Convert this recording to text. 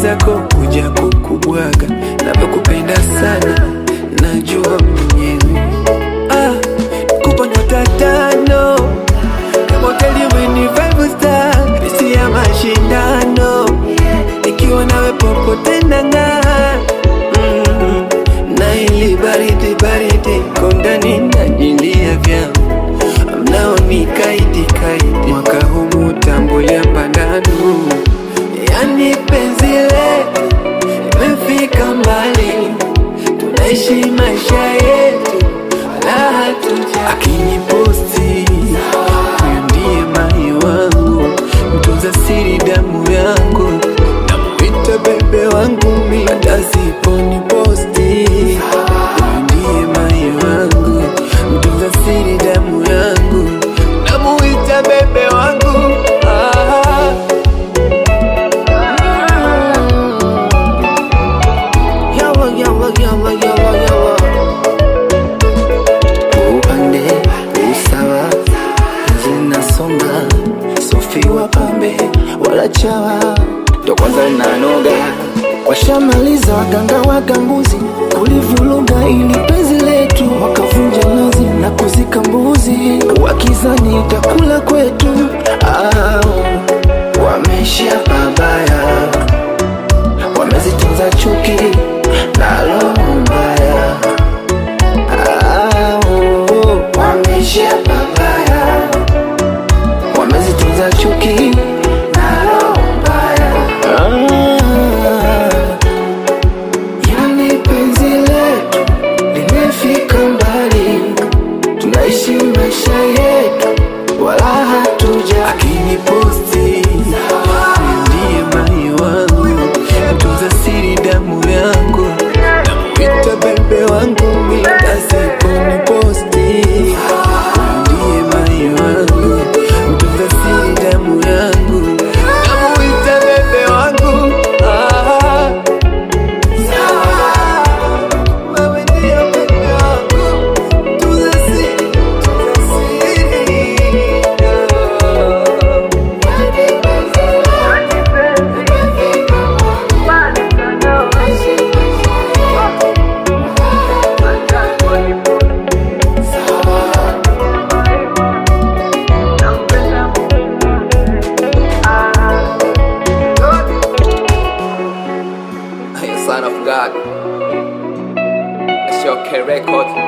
mwenzako kuja kukubwaga, navyokupenda sana, najua mwenyewe. Ah, kupa nyota tano kama hoteli weni five star, pesi ya mashindano, ikiwa nawe popote nang'aa mm, na ili baridi baridi kondani najilia vyangu mnaoni kaidi kaidi, mwaka huu mutambulia mbandano, yani penzi letu imefika mbali, tunaishi maisha yetu wala hatuja akiniposti huyu ndiye mai wangu, mtunza siri damu yangu, namuita bebe wangu mi hata siponi posti huyu ndiye mai wangu, mtunza siri damu yangu, namuita bebe wangu ah. Yawa, yawa, yawa, yawa, yawa. Upande usawa zinasonga, Sofi wa pambe wala chawa, ndo kwanza nanoga. Washamaliza waganga waganguzi kulivuruga ili penzi letu, wakavunja nazi na kuzika mbuzi, wakizani itakula kwetu. Au wameishia pabaya, wamezitunza chuki na roho mbaya. Au wameishia pabaya, wamezitunza chuki na roho mbaya. Ah, Yani penzi letu limefika mbali, tunaishi maisha yetu wala hatuja Akiniposti huyu ndiye mai wangu, mtunza siri damu yangu, namuita bebe wangu, mi hata siponi posti. Huyu ndiye mai wangu, mtunza siri damu yangu, namuita bebe wangu ah. Wewe ndiye bebe wangu, mtunza siri, mtunza siri. Son of God. It's your K Record.